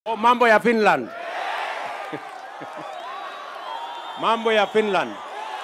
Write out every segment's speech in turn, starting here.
Oh, mambo ya Finland. mambo ya Finland.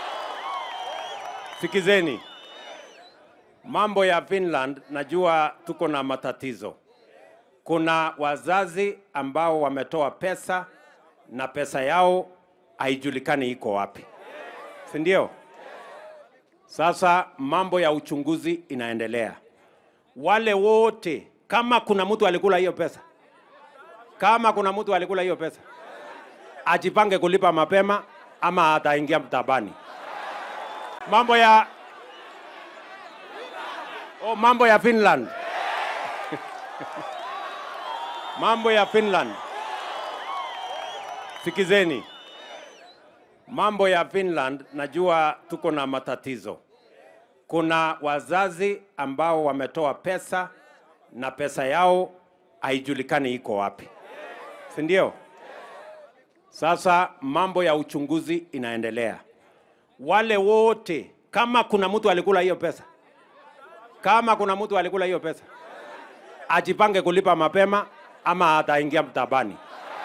Sikizeni. Mambo ya Finland, najua tuko na matatizo. Kuna wazazi ambao wametoa pesa na pesa yao haijulikani iko wapi, si ndio? Sasa mambo ya uchunguzi inaendelea. Wale wote, kama kuna mtu alikula hiyo pesa, kama kuna mtu alikula hiyo pesa, ajipange kulipa mapema ama ataingia mtabani. Mambo ya oh, mambo ya Finland mambo ya Finland. Sikizeni, mambo ya Finland, najua tuko na matatizo. Kuna wazazi ambao wametoa pesa na pesa yao haijulikani iko wapi, si ndio? Sasa mambo ya uchunguzi inaendelea. Wale wote, kama kuna mtu alikula hiyo pesa, kama kuna mtu alikula hiyo pesa, ajipange kulipa mapema ama ataingia mtabani,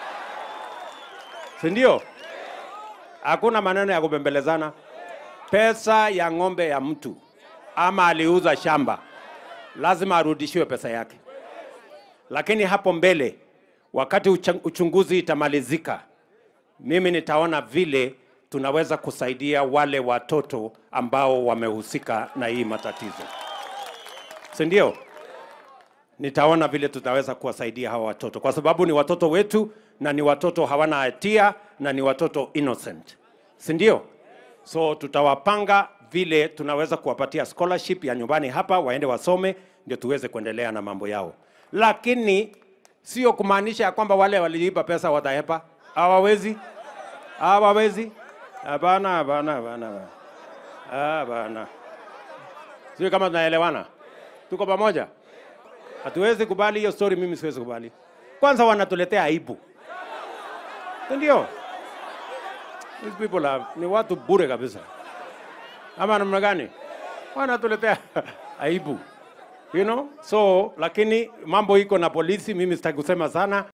si ndio? Hakuna maneno ya kubembelezana. Pesa ya ng'ombe ya mtu ama aliuza shamba, lazima arudishiwe pesa yake. Lakini hapo mbele, wakati ucha- uchunguzi itamalizika, mimi nitaona vile tunaweza kusaidia wale watoto ambao wamehusika na hii matatizo, si ndio? Nitaona vile tutaweza kuwasaidia hawa watoto, kwa sababu ni watoto wetu na ni watoto hawana hatia na ni watoto innocent, si ndio? So tutawapanga vile tunaweza kuwapatia scholarship ya nyumbani hapa, waende wasome, ndio tuweze kuendelea na mambo yao, lakini sio kumaanisha ya kwamba wale waliiba pesa watahepa. Hawawezi, hawawezi. Hapana, hapana, hapana, hapana. hapana. Sio kama tunaelewana, tuko pamoja. Hatuwezi kubali hiyo story, mimi siwezi kubali. Kwanza wanatuletea aibu, Si ndio? These people are, ni watu bure kabisa, ama namna gani? Wanatuletea aibu, you know? So lakini mambo iko na polisi, mimi sitaki kusema sana.